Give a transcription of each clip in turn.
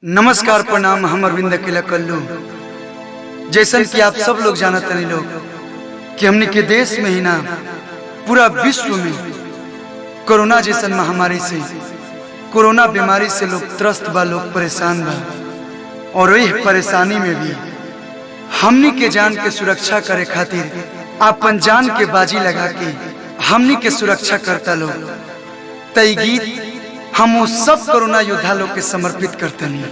नमस्कार प्रणाम हम अरविंद अकेला कल्लू जैसन कि आप सब लोग जानत तनी लोग कि हमने के देश में ही ना पूरा विश्व में कोरोना जैसन महामारी से कोरोना बीमारी से लोग त्रस्त बा लोग परेशान बा और वही परेशानी में भी हमनी के जान के सुरक्षा करे खातिर अपन जान के बाजी लगा के हमनी के सुरक्षा करता लोग तई गीत हम वो सब कोरोना योद्धा लोग के समर्पित करते नहीं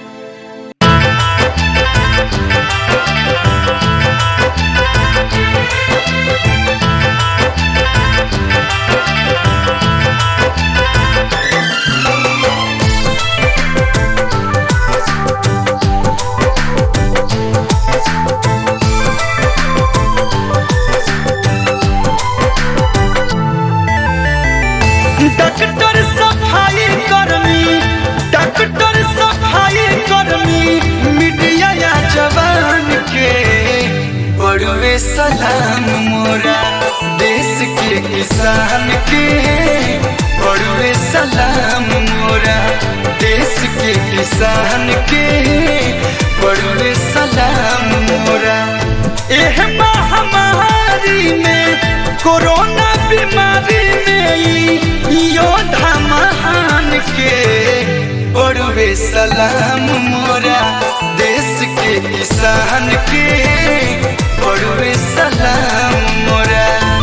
डॉक्टर सफाई कर्मी डॉक्टर सफाई कर्मी मीडिया या जवान के बड़ुए सलाम मोरा देश के किसान के बड़ुए सलाम मोरा देश के किसान के बड़ुए सलाम मोरा एह महामारी में कोरोना बीमारी में ई योद्धा महान के बड़ुए सलाम मोरा देश के किसान के बड़ुए सलाम मोरा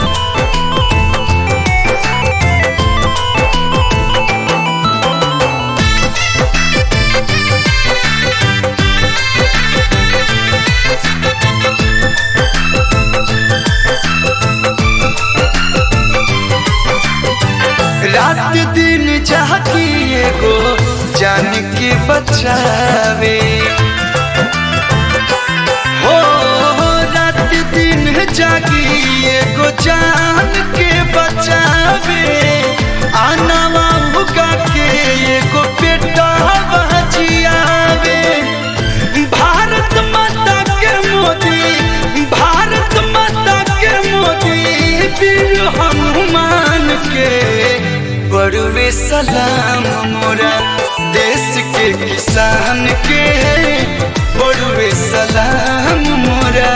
रात दिन जागी एगो जान के बचावे हो रात दिन जागी एगो जान के बचावे आनावा उगा के एगो बेटा बचियावे भारत माता के मोदी भारत माता के मोदी वीर हनुमान के बड़ुए सलाम मोरा देश के किसान के बड़ुए सलाम मोरा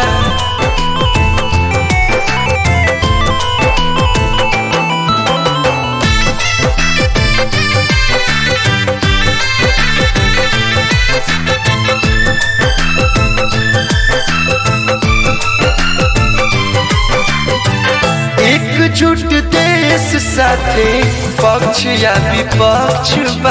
एकजुट देश साथे पक्ष या विपक्ष बा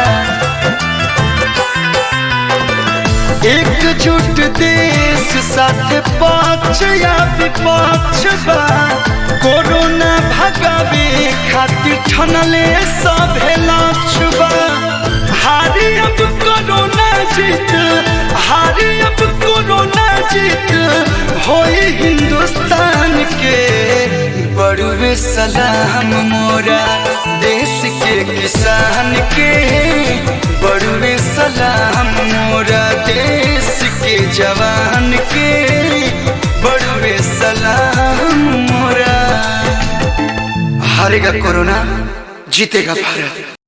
एकजुट देश साथे पक्ष या विपक्ष बा कोरोना भगावे खातिर ठनले सभे लक्ष्य बा हारी अब कोरोना जीत हारी अब कोरोना जीत होई हिंदुस्तान के बड़ुए सलाम मोरा देश के किसान के बड़ुए सलाम मोरा देश के जवान के बड़ुए सलाम मोरा हारेगा कोरोना जीतेगा भारत